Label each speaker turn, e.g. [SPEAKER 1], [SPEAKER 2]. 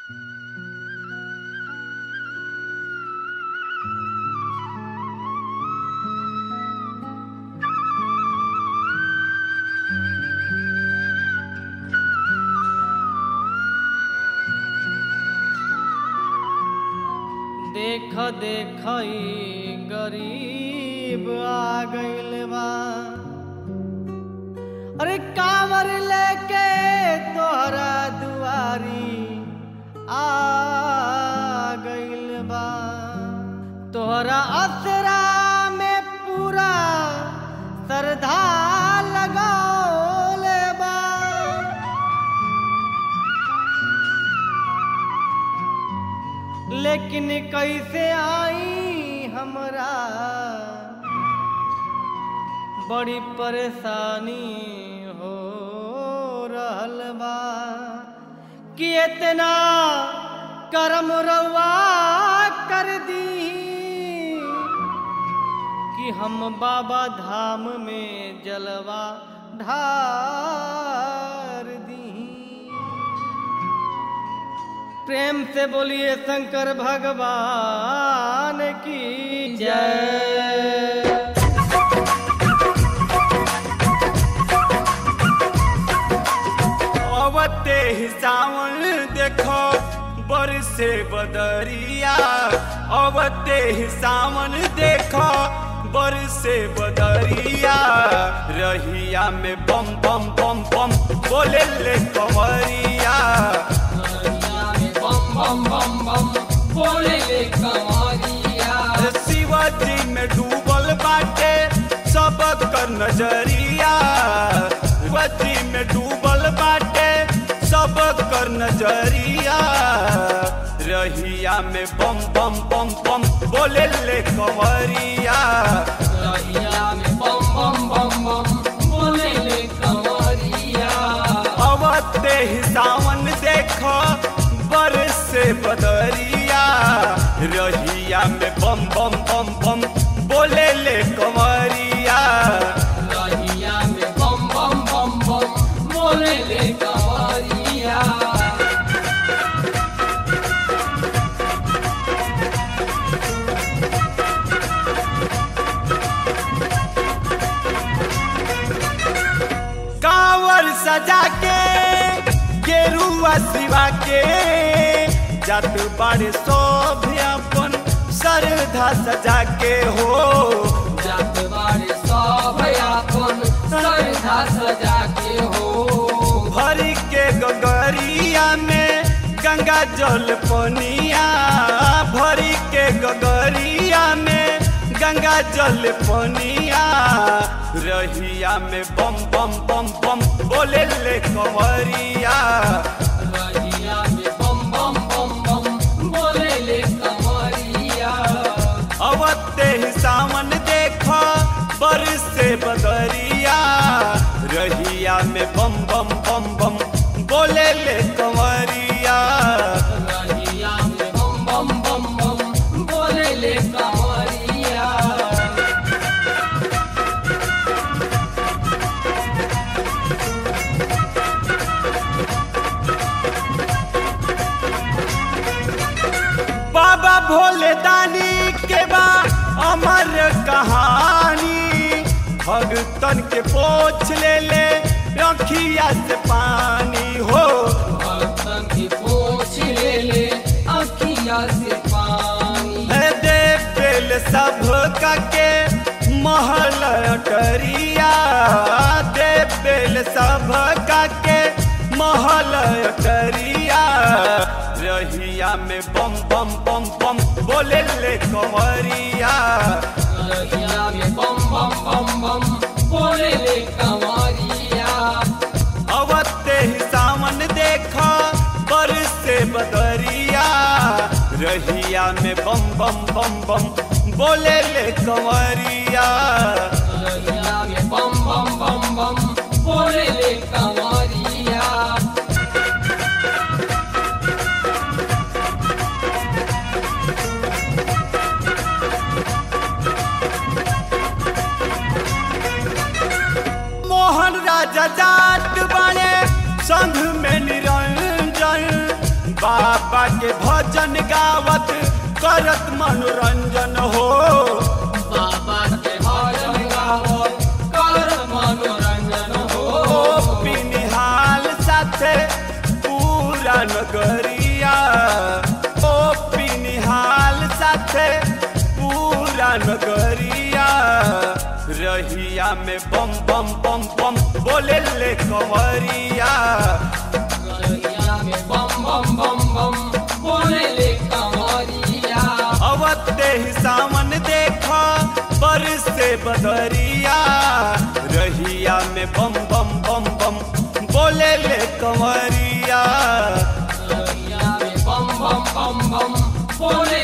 [SPEAKER 1] देख देख ई गरीब आ गइल बा अरे कांवर लेके तोहरा दुआरी आ गइल बा तोहरा असरा में पूरा श्रद्धा लगाओले बा लेकिन कैसे आई हमरा बड़ी परेशानी हो रहल बा कि इतना करम रवा कर दी कि हम बाबा धाम में जलवा ढार दी प्रेम से बोलिए शंकर भगवान की जय
[SPEAKER 2] अवते ही सावन देखो बरसे बदरिया अवते ही सावन देखो बरसे बदरिया रहिया में बम बम बम बम बोले ले कंवरिया शिवाजी में डूबल बाटे सब कर नजरिया शिवाजी में डूबल बाटे सब कर नजरिया रहिया में बम बम बम बम बोले ले कंवरिया अवते ही सावन देखो बरसे बदरिया रहिया में बम बम बम बम बोले ले कंवरिया कांवर सजा के गेरुआ सिवा के जात बाड़े सब अपन श्रद्धा सजा के हो भरी के गगरिया में गंगा जल पनिया भरी के गगरिया में गंगा जल पनिया रहिया में बम बम बम बम बोले ले कंवरिया अवते ही सावन देखो बरसे बदरिया रहिया में बम बम बम बम बोले ले कंवरिया बाबा भोले दानी के बा अमर कहानी भगतन के पोछ ले ले रखिया से पानी हो है दे बेल सब का के महल अटरिया दे बेल सब का के महल अटरिया रहिया में बम बम बम बम बोले ले कंवरिया अवते ही सावन देखा बरसे बदरिया रहिया में बम बम बम बम बोले ले कंवरिया मोहन राजा जाट बने संघ में निरंजन बाबा के भजन गावत करत मनोरंजन हो
[SPEAKER 3] बाबा के भजन गावो कर मनोरंजन हो
[SPEAKER 2] ओ पिनिहाल साथे पूरा नगरिया ओ पिनिहाल साथे पूरा नगरिया रहिया में बम बम बम बम बोले ले कंवरिया
[SPEAKER 3] गलिया में बम बम बम बम बोले ले कंवरिया
[SPEAKER 2] अवते ही सावन देखा बरस से बदरिया रहिया में बम बम बम बम बोले ले कंवरिया
[SPEAKER 3] गलिया में बम बम बम बम बोले